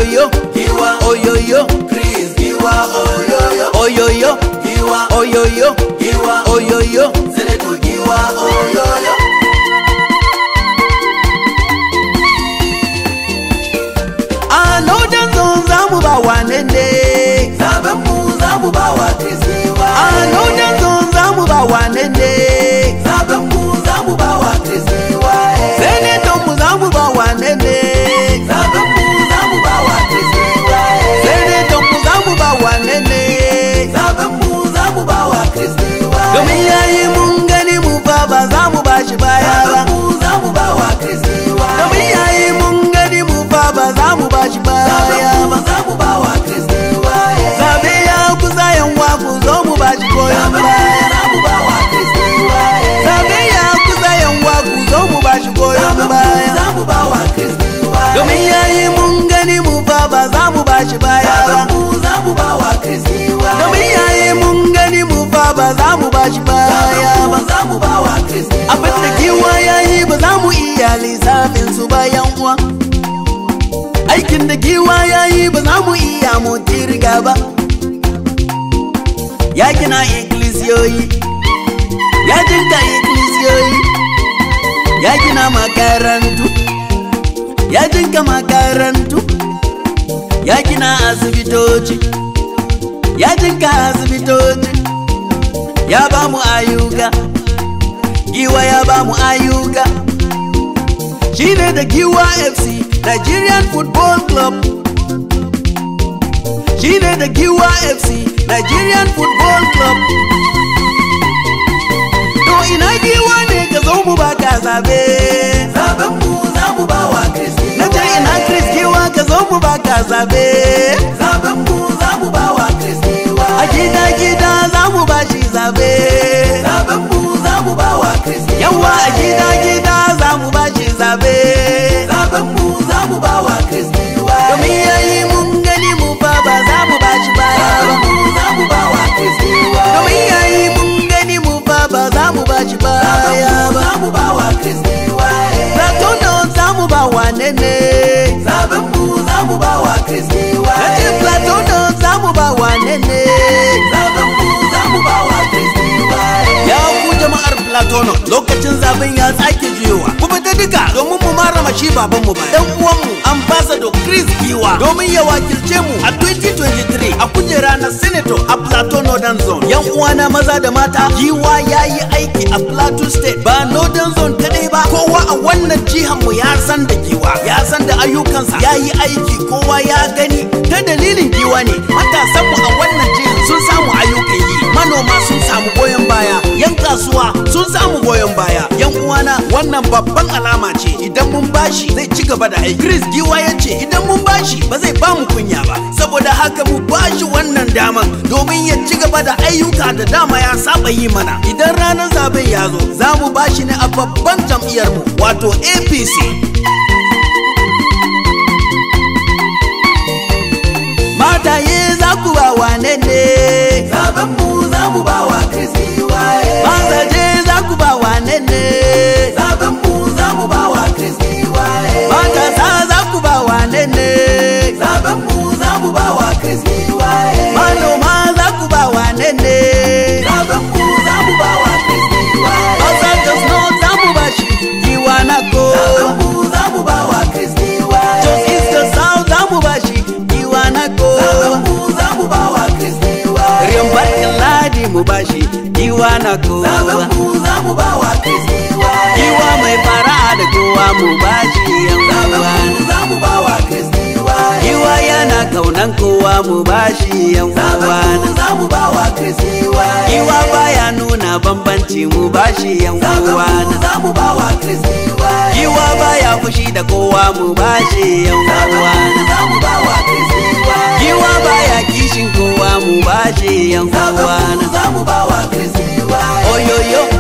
oyoyo giwa oyoyo Chris giwa oyoyo oyoyo giwa oyoyo giwa oyoyo Senator giwa oyoyo a lojan zon za mu ba wane ne zaben mu za mu ba wa Chris giwa a lojan zon za mu ba wane ne zaben mu za mu ba wa Chris giwa senator mu za mu ba wane ne zaben mu za mu ba wa Chris giwa senator mu za mu ba wane ne zaben mu za mu ba wa Chris giwa domin yayi mun gani mu fa ba za mu ba shi baya ba zaben mu za mu ba wa Chris giwa domin yayi mun gani mu fa ba za mu ba shi baya zaben mu ba za mu ba wa Chris giwa zabe ya kusa yanwa ku zo mu ba shi goyon zaben mu baya za mu ba wa Chris giwa zabe ya kusa yanwa ku zo mu ba shi goyon zaben mu baya za mu ba wa Chris giwa domin yayi mun gani mu fa ba za mu ba shi baya ba zaben mu za mu ba wa Chris giwa domin yayi mun gani mu fa ba za mu ba shi baya ba za mu ba wa Chris giwa abin da giwa yayi ba za mu iya lissafin su bayan uwa aikin da giwa yayi ba za mu iya mu kirga ba ya gina ikkilisiyoyi ya jinka ikkilisiyoyi ya gina makarantu ya jinka makarantu ya gina asibitoci ya jinka asibitoci ya ba mu ayuka giwa ya ba mu ayuka shine da giwa fc nigerian football club shine da giwa fc nigerian football club to ina giwa ne ka zo mu ba ka zabe zaben mu za mu ba wa Chris na giwa ce ina chris giwa ka zo mu ba ka zabe zaben mu za mu ba wa Chris giwa a gida gida za mu ba shi zabe zaben mu za mu ba wa Chris giwa yawa a gida gida za mu ba shi zabe zaben mu za mu ba wa Chris giwa domin yayi mun gani mu fa ba za mu ba shi baya ba zaben mu za mu ba wa Chris giwa domin yayi mun gani mu fa ba za mu ba shi baya ba za mu ba wa Chris giwa Platono za mu ba wane ne zaben mu za mu ba wa Chris giwa Nace Platono za mu ba wane ne zaben mu za mu ba wa Chris giwa Ya ku jama'ar Platono lokacin zaben ya sake jiyowa ku fita duka domin mu marama shi baban mu baya dan uwan mu ambassador Chris Giwa domin ya wakilce mu a 2023 a kujera na senator a Plateau Northern Zone yan uwana maza da mata Giwa ya yi aiki a Plateau State ba Northern Zone kadai ba kowa a wannan jihar mu ya san da Giwa ya san da ayyukansa ya yi aiki kowa ya gani ta dalilin Giwa ne matasan mu a wannan jihar sun samu ayyukan yi manoma sun samu goyon baya yan kasuwa sun samu goyon baya yan uwana wannan babban alama ce idan mun bashi zai ci gaba da aiki Chris Giwa ya ce idan mun bashi ba zai ba mu kunya ba saboda haka mu bashi wannan daman domin ya ci gaba da ayyuka da dama ya saba yi mana idan ranar zaben ya zo za mu bashi ne a babban jam'iyyar mu wato APC mataye za ku ba wane ne zaben mu za mu ba wa Chris giwa mazaje za ku ba wane ne zaben mu za mu ba wa Chris giwa matasa za ku ba wane ne zaben mu za mu ba wa Chris giwa manoma za ku ba wane ne zaben mu za mu ba wa Chris giwa Hausa Jos North za mu ba shi giwa na ko zaben mu za mu ba wa Chris giwa Jos East Jos South za mu ba shi giwa na ko zaben mu za mu ba wa Chris giwa Riyan barkin ladi mu ba shi giwa na ko zaben mu za mu ba wa Chris giwa Giwa mai fara'a da kowa mu ba shi yan zaben uwa mu za mu ba wa Chris giwa Giwa yana kaunan kowa mu ba shi yan zaben uwa mu za mu ba wa Chris giwa Giwa baya nuna bambanci mu ba shi yan zaben uwa mu za mu ba wa Chris giwa Giwa baya fushi da kowa mu ba shi yan zaben uwa mu za mu ba wa Chris giwa Giwa baya kishin kowa mu ba shi yan zaben uwa mu za mu ba wa Chris giwa Oyoyo